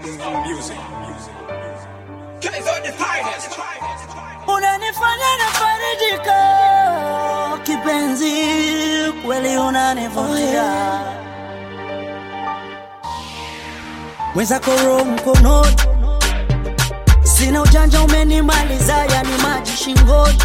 music. Guys are the finest. unanifanya nafarijika kipenzi, kweli unanivutia mwenzako roho mkononi, sina ujanja, umenimaliza yani maji shingoni.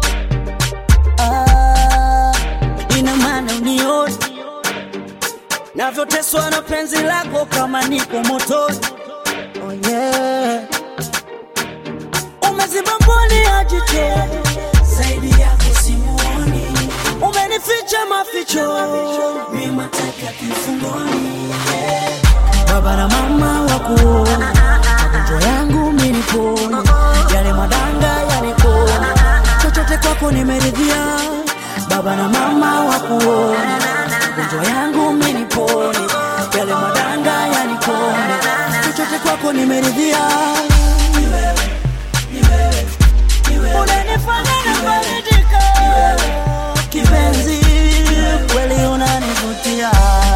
Ah, ina maana unioni navyoteswa na penzi lako kama niko motoni. Oh yeah. Umeziba mboni ya jicho zaidi yako simuoni, umenificha maficho mimi mateka kifungoni. Baba na mama wakuona magonjwa yangu mimi nipone, yale madanga yanipone, chochote kwako nimeridhia. Baba na mama wakuona magonjwa yangu mimi nipone, yale madanga yanipone, chochote kwako nimeridhia. Unanifanya nafarijika kipenzi, kweli unanivutia.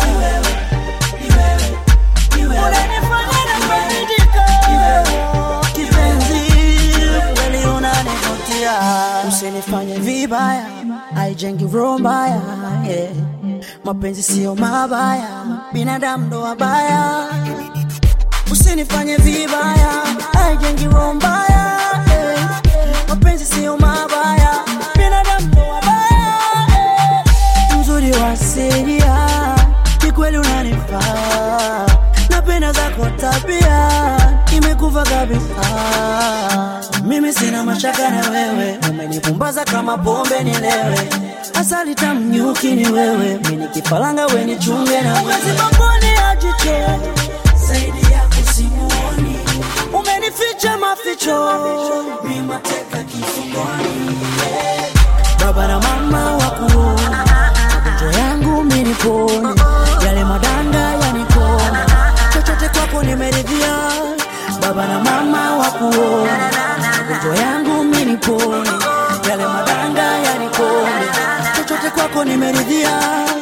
Unanifanya nafarijika kipenzi, kweli unanivutia. Usinifanye vibaya, haijengi roho mbaya. yeah. Mapenzi sio mabaya, binadamu ndo wabaya. Usinifanye vibaya, haijengi roho mbaya. yeah. Mapenzi sio mabaya, binadamu ndo wabaya. yeah. Mzuri wa asilia, ni kweli unanifaa. Napenda zako tabia, imekuva kabisa. Mimi sina mashaka na wewe, umenipumbaza kama pombe nilewe. Asali tamu nyuki ni wewe, mimi nikipalanga we nichunge na wewe. Mboni ya jicho zaidi yako simuoni, umenificha maficho, mimi mateka kifungoni. Baba na mama wakuona magonjwa yangu mimi nipone, yale madanga yanikone, chochote kwako nimeridhia. Baba na mama wakuona magonjwa yangu mimi nipone, yale madanga yanikone, chochote kwako nimeridhia.